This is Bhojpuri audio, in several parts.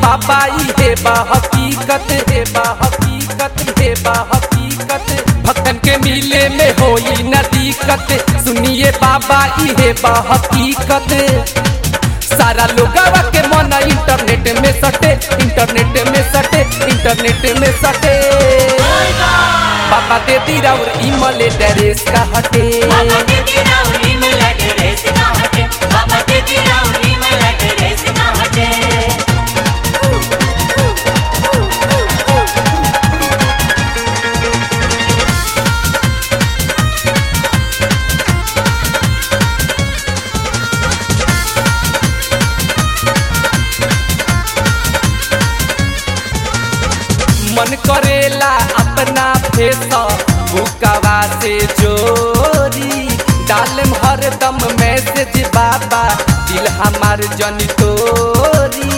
बाबा इहे बा हकीकत हे बा हकीकत हे बा हकीकत भक्तन के मिले में होई न दिक्कत सुनिए बाबा इहे बा हकीकत सारा लोगवा के मन इंटरनेट में सटे इंटरनेट में सटे इंटरनेट में सटे बाबा दे दी राउर इमले डरेस का हटे बाबा दीदी राउरी में लगे रेस ना हटे बाबा दीदी राउरी में लगे रेस ना हटे मन करेला अपना फेसा बुकवा से जोरी डालम हरदम मैसेज बाबा दिल हमार जन तोरी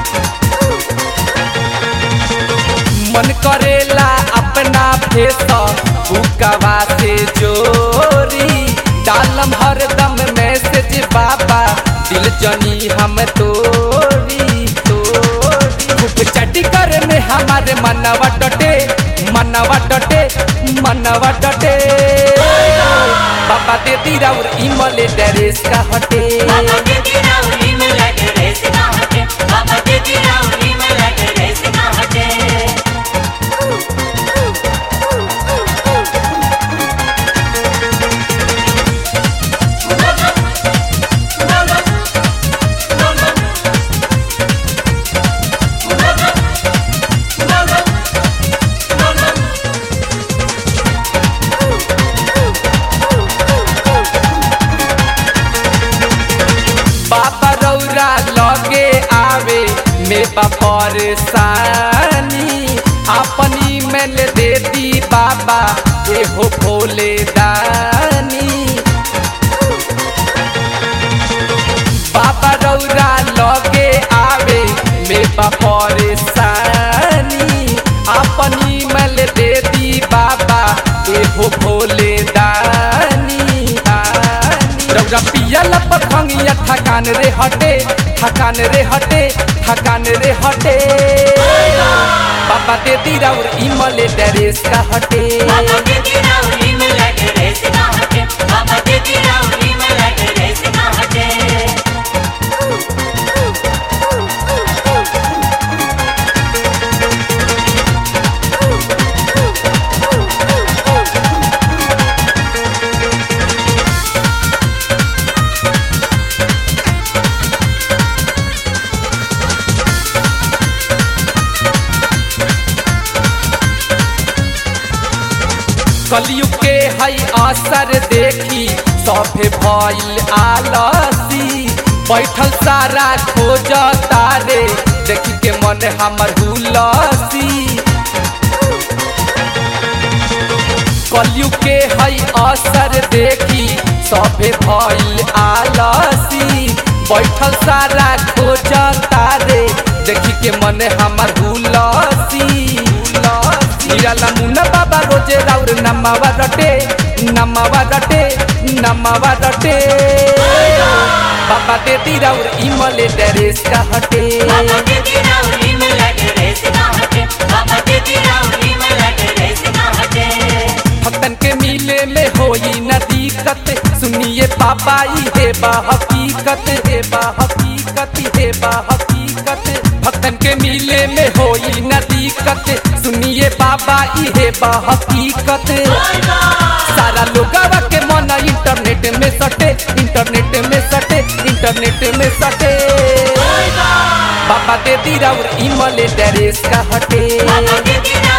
मन करेला अपना फेसा बुकवा से जोरी डालम हरदम मैसेज बाबा दिल जनी हम तोरी तोरी खूब चटी करे में हमारे मनवा डटे मनवा डटे मनवा डटे बाबा दे दी राउर इमले डरेस का हटे बाबा दीदी राउरी में लगे रेस ना हटे बाबा दीदी राउरी में लगे रेस ना हटे बाबा रौरा लगे आवे में परेशानी अपनी मेल दे दी बाबा एहो भोले दानी बाबा रौरा लगे आवे में परेशानी अपनी मेल दे दी बाबा एहो भोले दानी दानी रौरा पियल पखंगिया थकान रे हटे थकान रे हटे थकान रे हटे बाबा दे दी राउर इमले डरेस का हटे बाबा दीदी राउरी में लगे रेस ना हटे बाबा दीदी राउरी में लगे रेस ना हटे कलयुग के हई असर देखी सभे भइल आलसी बैठल सारा खोज तारे देखी के मन हमर हुलसी कलयुग के हई असर देखी सभे भइल आलसी बैठल सारा खोज तारे देखी के मन हमर हुलसी निराला मुन्ना बाबा रोजे राउर नमावा रटे नमावा रटे नमावा रटे बाबा दे दी राउर इमले डरेस का हटे बाबा दीदी राउरी में लगे रेस ना हटे बाबा दीदी राउरी में लगे रेस ना हटे भक्तन के मिले में होई न दिक्कत सुनिए पापा हे बा हकीकत हे बा हकीकत हे बा हकीकत भक्तन के मिले में होई न दिक्कत सुनिए बाबा हे बा हकीकत सारा लोगवा के मन इंटरनेट में सटे इंटरनेट में सटे इंटरनेट में सटे बाबा दे दी राउर इमले डरेस का हटे बाबा दीदी